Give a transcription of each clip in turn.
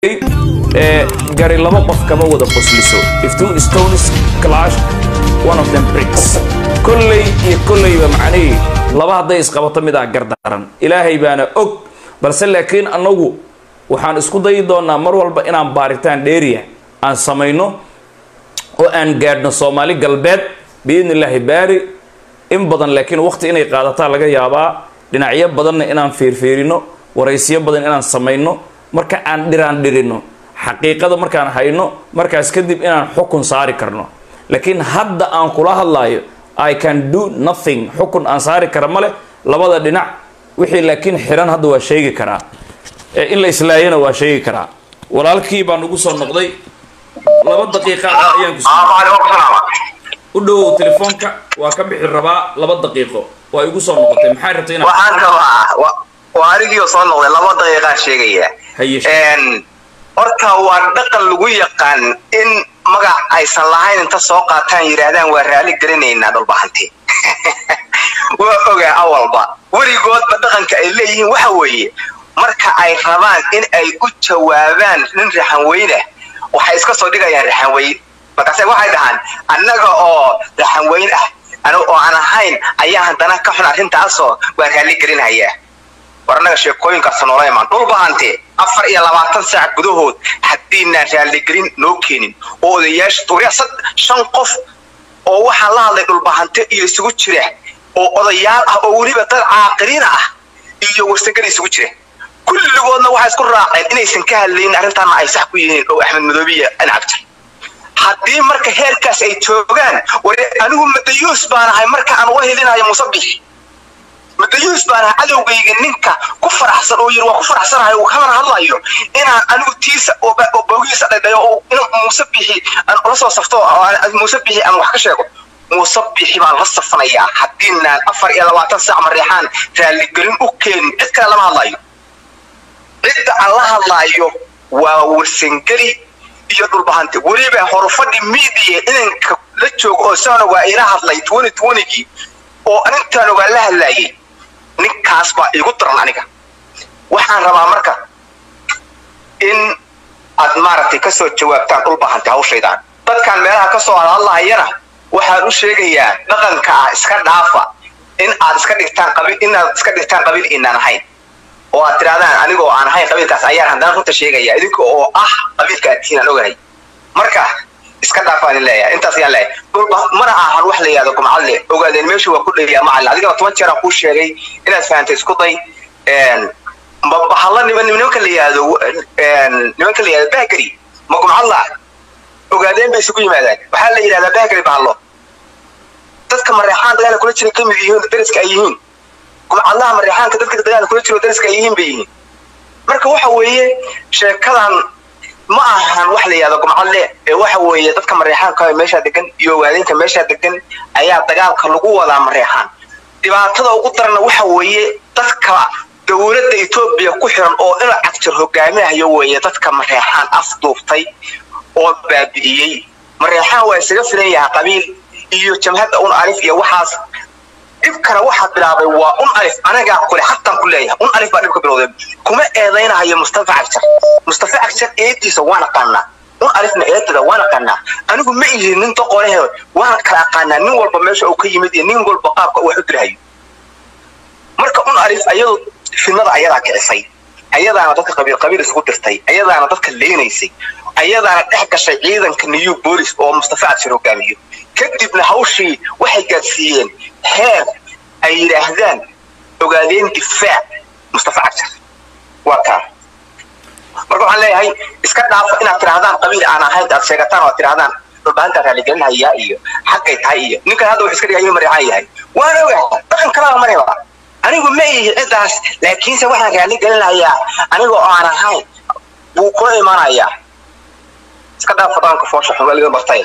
ee gari laba qof kama wada qosliso if two stones clash one of them bricks kolley iyo kolleyba macnihii laba hadday isqabato mid aa gardaran ilaahay baana og balse laakiin annagu waxaan isku dayi doonaa mar walba inaan baaritaan dheeriya aan samayno oo aan gaadhno soomaali galbeed biidni illaahi baari in badan laakiin waqti inay qaadataa laga yaabaa dhinacyo badanna inaan fiirfiirino waraysiyo badan inaan samayno marka aan dhiraan dhirino xaqiiqada markaan hayno markaas kadib inaan xukun saari karno laakiin hadda aan kula hadlayo i can do nothing xukun aan saari kara male labada dhinac wixii laakiin xiran hadda waa sheegi karaa in la islaayana waa sheegi karaa walaalkii baan ugu soo noqday laba daqiiqa ayaan ku u dhowow telefoonka waa ka bixi rabaa laba daqiiqo waa igu soo noqotay maxaa rabtay inaad waxaan rabaa waa anigii soo noqday laba daqiiqaan sheegaya haye horta waa dhaqan lagu yaqaan in magac aysan lahayn inta soo qaataan yidhaahdaan waa raali gelinaynaa dhulbahanti waa ogaa awalba weligoodba dhaqanka ay leeyihiin waxa weeye marka ay rabaan in ay u jawaabaan nin raxanweyne waxay iska soo dhigayaan raxanweyn markaase waxay dhahaan annaga oo raxanweyn ah oo aan ahayn ayaa haddana ka xun arrintaasoo waa raali gelinaya war annaga sheekooyinkaas noola imaan dhulbahante afar iyo labaatan saac gudahood haddiinaan raaligelin noo keenin oo odayaasha duurya shan qof oo waxaan la hadlay dhulbahante iyo isugu jira oo odayaal ah oo weliba dad caaqiliina ah iyo warsagada isugu jira kulligoodna waxay isku raaceen inaysan ka hadlaynin arrintaana ay sax ku yihiin oo axmed madoobiya incabta haddii marka heerkaas ay joogaan war anigu madayuus baan ahay marka aan uga helinayo musabix madayuus baan ahay cadowgayga ninka ku faraxsan oo yiri waa ku faraxsanahay uu kamana hadlayo inaan anigu tiisa oo boogiisa dhadhayo oo in musabixi aan ula soo safto musabixi aan wax ka sheego musabixi baan la safanayaa haddiinaan afar iyo labaatan saac mareexaan raaligelin u keenin cid kale lama hadlayo cidda aan la hadlaayo waa warsangeli iyo dhulbahante weliba horufadhi media inanka la joogo oo saan ogaa ila hadlay twenty twentygii oo arintaan ogaa la hadlaayay ninkaas baa igu daran aniga waxaan rabaa marka in aad maaragtay kasoo jawaabtaan dhulbahante hawshaydaan dadkan meelaha kasoo hadhadlahayana waxaan u sheegayaa dhaqanka ah iska dhaafa in aad iska dhigtaan qabiil inaad iska dhigtaan qabiil inaan ahayn oo aad tirahdaan anigoo aan ahayn qabiilkaas ayaan haddana runta sheegaya idinka oo ah qabiilka aadkiin aan ogahay marka iska dhaafaan leeyahay intaas ayaan leeyahay dhulba mana ahan wax la yihahdo gumcadle ogaadeen meesha waa ku dhaya macalin adigana toban jeer aan kuu sheegay inaad fahantay isku day bahalla niman nimanka la yihahdo nimanka la yihahdo bahgari ma gumcadla ogaadeen bay isugu yimaadaan waxaa la yidhahdaa bahgari bahallo dadka mareexaan dagaala kula jira kamid yihiin dariska ay yihiin gumcadlaha mareexaanka dadka dagaala kula jiro dariska ay yihiin bay yihiin marka waxa weeye sheekadan ma ahan wax la yihahdo gumcadle ee waxa weeye dadka mareexaanka meeshaa degan iyo ogaadeenka meeshaa degan ayaa dagaalka lagu wadaa mareexaan dhibaatada ugu darana waxa weeye dadka dowladda etoobiya ku xiran oo ina cagjar hogaaminayo weeye dadka mareexaan afduubtay oo baabi'iyey mareexaan waa isaga filan yahay qabiil iyo jamhadda un alif iyo waxaas dhibkana waxaa bilaabay waa un alif anagaa kule hataan ku leeyahay un alif baa dhibka bilowday kuma eedaynahayo mustafa cagjar mustafa cagjar eediisa waan aqaanaa un alifna eedada waan aqaanaa anigu ma ihin nin doqonehe waan kala aqaanaa nin walba meesha uu ka yimid iyo nin walba qaabka uu wax u dirhayo marka un alif ayadu fidnada ayadaa kicisay ayadaana dadka qabiil qabiil isugu dirtay ayadaana dadka leynaysay ayadaana dhex gashay ciidanka new bolis oo mustafa cagjar hogaamiyo kadibna hawshii waxay gaadsiiyeen heer ay yidhaahdaan ogaadeen difaac mustafa cagjar waa kaa marka waxaan leeyahay iska dhaafa inaad tidhahdaan qabiil aan ahayn aad sheegataan oo aad tidhahdaan dhulbahantaa raaligelinhayaa iyo xaggay tahay iyo ninkan hadda wuxuu iska dhigaya inuu mareexaan yahay waan ogahay dhaqan kalaba mareba anigu ma ihi ciddaas laakiinse waxaan raaligelinayaa aniga oo aan ahayn buu kula imaanayaa iska dhaafa dhaqanka foosha xun weliga bartay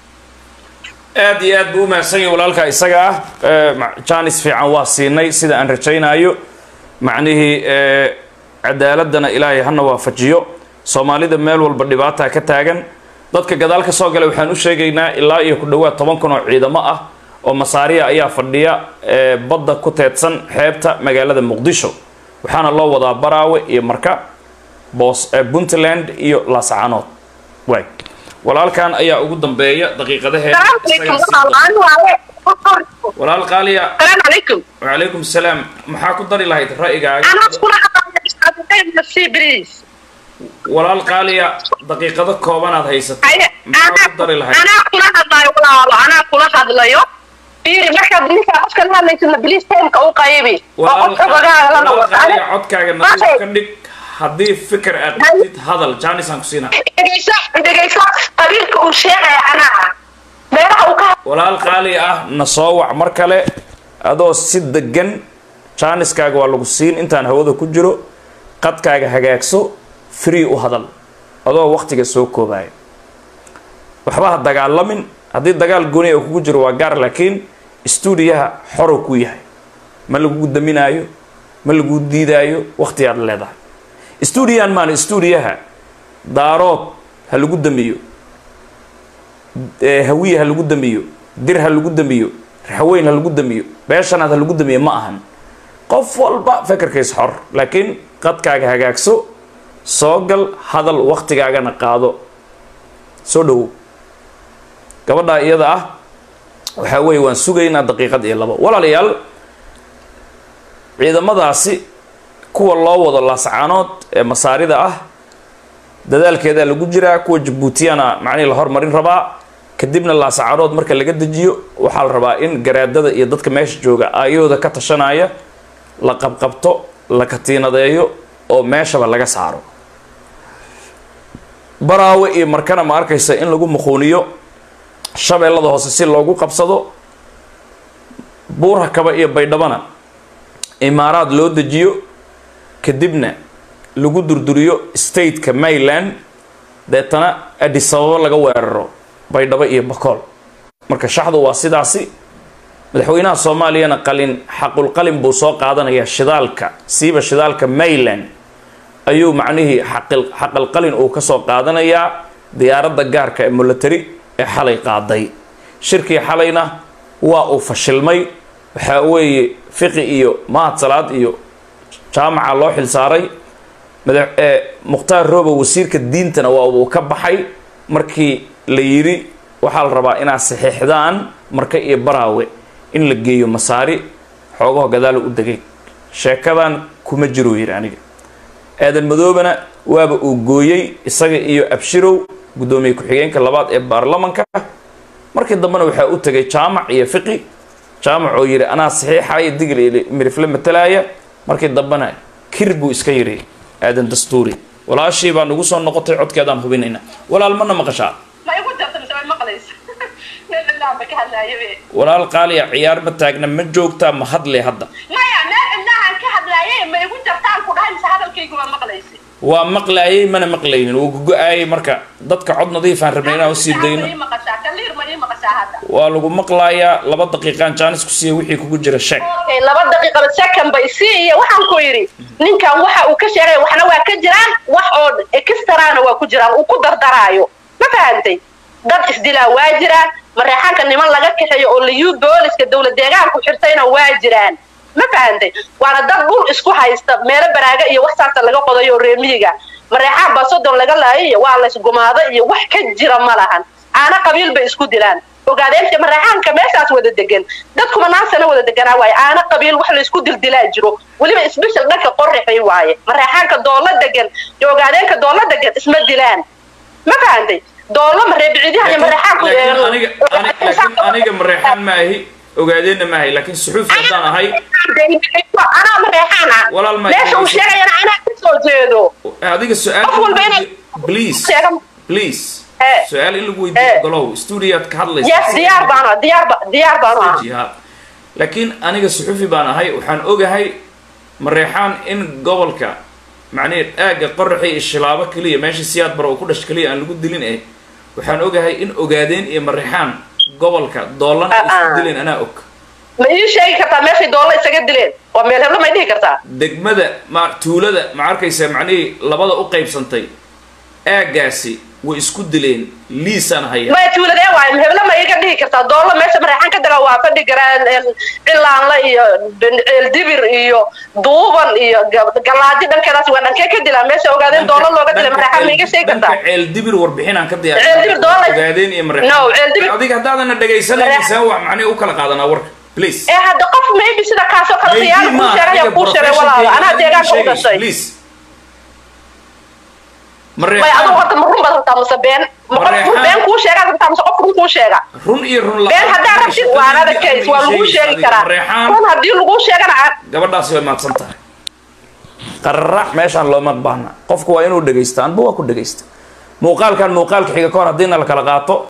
aad iyo aad buu u mahadsan yahay walaalka isaga ah janis fiican waa siinay sida aan rajaynayo macnihii cadaaladana ilaahay hana waafajiyo soomaalida meel walba dhibaataa ka taagan dadka gadaal ka soo galay waxaan u sheegaynaa ilaa iyo ku dhowaad toban kun oo ciidamo ah oo masaariya ayaa fadhiya badda ku teedsan xeebta magaalada muqdisho waxaana loo wadaa baraawe iyo marka boos puntland iyo laascaanood waay walaalkan ayaa ugu dambeeya daqiiqadaheeda walaal qaaliya wacalaykum salaam maxaa ku dari lahayd ra'yigaaga walaal qaaliya daqiiqado koobanaad haysata maxaa ku dari lahayd anaa kula hadlayo walaalo anaa kula hadlayo fiiri markaad ninkaa qofka la hadlaysana bilis taymka u qaybi oo qofka bagaaga la walaal qaaliya noqoto codkaaga nadiif ka dhig haddii fikir aad qabtid hadal jaanisaan ku siinaa dhegeyso dhegeyso qabiilka uu sheegaya anaa meelaha uu ka walaal qaali ah na soo wac mar kale adoo si degan jaaniskaaga waa lagu siin intaan hawada ku jiro qadkaaga hagaagso free u hadal adoo waktiga soo koobaya waxba ha dagaalamin haddii dagaal gooni oo kugu jiro waa gaar laakiin stuudiyaha xoro ku yahay ma lagu daminaayo ma lagu diidaayo waktigaad leedahay stuudiyahan maana stuudiyaha daarood ha lagu damiyo hawiye ha lagu damiyo dir ha lagu damiyo raxweyn ha lagu damiyo beeshanaad ha lagu damiyo ma ahan qof walba fekerkiis xor laakiin qadkaaga hagaagso soo gal hadal waktigaagana qaado soo dhowow gabadhaa iyada ah waxaa weeye waan sugaynaa daqiiqad iyo labo walaalayaal ciidamadaasi kuwa loo wado laascaanood ee masaarida ah dadaalkeedaa lagu jiraa kuwa jabuutiyana macnihii la hormarin rabaa kadibna laascaanood marka laga dejiyo waxaa la rabaa in garaadada iyo dadka meesha jooga aayahooda ka tashanaya la qabqabto la katiinadeeyo oo meeshaba laga saaro baraawe iyo markana ma arkaysa in lagu muquuniyo shabeellada hoose si loogu qabsado buurha kaba iyo baydhabana imaaraad loo dejiyo kadibna lagu durduriyo stateka mayland deetana adisababo laga weeraro baydhabo iyo bakool marka shaxdu waa sidaasi madaxweynaha soomaaliyana qalin xaqulqalin buu soo qaadanayaa shidaalka siiba shidaalka mayland ayuu macnihii xaqil xaqalqalin uu ka soo qaadanayaa diyaaradda gaarka ee military ee xalay qaaday shirkii xalayna waa uu fashilmay waxaa weeye fiqi iyo mahad salaad iyo jaamaca loo xilsaaray madax ee mukhtaar roobo wasiirka diintana waa uu ka baxay markii la yidhi waxaa la rabaa inaad saxiixdaan marka iyo baraawe in la geeyo masaari xoogaho gadaalo u degay sheekadan kuma jiruu yidhi aniga aadan madoobana waaba uu gooyey isaga iyo abshirow guddoomiye ku-xigeenka labaad ee baarlamanka markii dambena waxaa u tegay jaamac iyo fiqi jaamac oo yidhi anaa saxiixaya digil iyo mirifle matalaya markii dambena kir buu iska yidhi aadan dastuuri walaashii baa nagu soo noqotay codkeedaan hubinayna walaal mana maqashaa ma igu jarta mise way maqlaysa meel cidlahan ba ka hadlaayabe walaal qaaliya ciyaar ma taagna ma joogtaa ma hadle hadda maya meel cidlahan ka hadlaayay ma igu jartaan ku dhahay mise hadalkaygu waa maqlaysa waa maqlaayay mana maqlaynin wuu gogo-aayay marka dadka cod nadiifaan rabnay inaan usii dayno ma ii maqashaa kaliir ma ii maqashaa hadda waa lagu maqlaayaa laba daqiiqaan jaanis ku siiya wixii kugu jira sheeg Okay, laba daqiiqaba second bay sii iyo waxaan ku yidhi ninkan waxa uu ka sheegay waxna waa ka jiraan wax oo extraana waa ku jiraan uu ku dardaraayo ma fahantay dad isdilaa waa jiraan mareexaanka niman laga kaxeeyo oo liyu booliska dowlad deegaanku xirtayna waa jiraan ma fahantay waana dad dhul isku haysta meelo baraaga iyo wax saasa laga qodayo oo reemiyiga mareexaan baa soddon laga laayay iyo waa laysgumaado iyo wax ka jira ma lahan aana qabiil bay isku dilaan ogaadeenta mareexaanka meeshaas wada degan dadkuma naasana wada deganaa waaye aana qabiil wax laysku dildilaa jiro weliba isbishal dhanka qorrixay waaye mareexaanka doolla degan iyo ogaadeenka doolla degan isma dilaan ma fahantay doollo mareebicidiyaha iyo mareexaanku laakiin aniga ani- laakiin aniga mareexaan ma ahi ogaadeenna ma ahi laakiin suxuuf haddaan ahay anaa mareexaan ah Walaal ma- meesha uu sheegayana anaa ka soo jeedo adiga su-aal Qof walba inay- please sheegan please Eh. su-aal in lagu weydiiyo Eh. golow stuudiyaad ka hadlaysa yes diyaar baan ah diyaar ba diyaar baan ah jihaad laakiin aniga suxufi baan ahay waxaan ogahay mareexaan in gobolka macnihii aagga qoraxi iyo shilaabo keliya meesha siyaad bara oo ku dhash keliya aan lagu dilin eh waxaan ogahay in ogaadeen iyo mareexaan gobolka doolana ay isku Ah-ah. dileen anaa og ma ii sheegi kartaa meeshay doolla isaga dileen waa meel heblo may dhihi kartaa degmada ma tuulada ma arkaysa macnihii labada u qaybsantay aaggaasi way isku dileen liisaan haya maya tuuladee waayo hebla ma iga dhihi kartaa doollo meesha mareexan ka daga waa fadhi garaan cilaanla iyo ceeldibir iyo duuban iyo galaadi dhankeedaas waa dhankee ka dilaa meesha ogaadeen doollo looga dilay mareexan ma iga sheegi kartaa ceel dibir warbixin aan ka Ceel dibir doollar- ogaadeen iyo No, ceel dibir- adiga haddaadana dhegaysanaysan wax macnii u kala qaadanaa warka please ee hadda qof maybe sida kaasoo kale khiyaano kuu sheegay ayaa kuu sheegay walaalo anaa deegaanka u dhashay please maya mareexaan adigu horta ma run baad rabtaa mase been ma qof run been kuu sheegaad rabtaa mase qof run kuu sheega run iyo run been haddaa rabtid waa anada case waa lagu sheegi karaa mareexaan run haddii lagu sheegana aan- gabadhaasi way mahadsan tahay qararac meeshaan looma baahna qofku waa inuu dhegaysta anba waa ku dhegaysta muuqaalkan muuqaalka xiga ka hor haddiina la kala qaato